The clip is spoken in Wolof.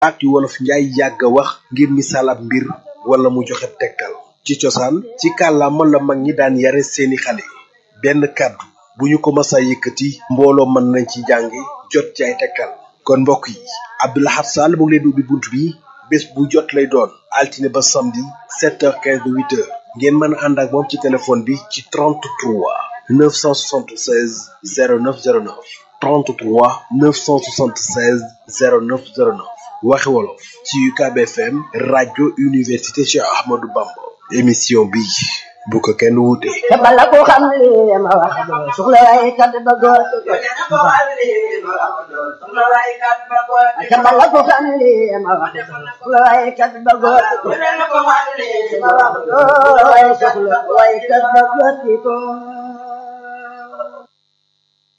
baat yu wolof njaay yàgg a wax ngir misaal ab mbir wala mu joxe tegtal ci cosaan ci kàllaama la mag ñi daan yare seeni xale benn kàddu bu ñu ko masa yëkkati mbooloo mën nañ ci jànge jot ci ay tegtal kon mbokk yi Abdou Lahad Sall mu ngi leen di ubbi bunt bi bés bu jot lay doon altine ba samedi 7h15 ba 8h ngeen mën a ànd ak moom ci téléphone bi ci 33 976 0909 33 976 0909 waxi wolof ci UCAB FM rajo université Cheikh Ahmadou Bamba émission bi bu ko kenn wuute. te bala ko xam li ma wax doo soxla waaye kat ba góor te bala ko xam li ma wax doo soxla waaye kat ba góor waaye soxla waaye kat ba góor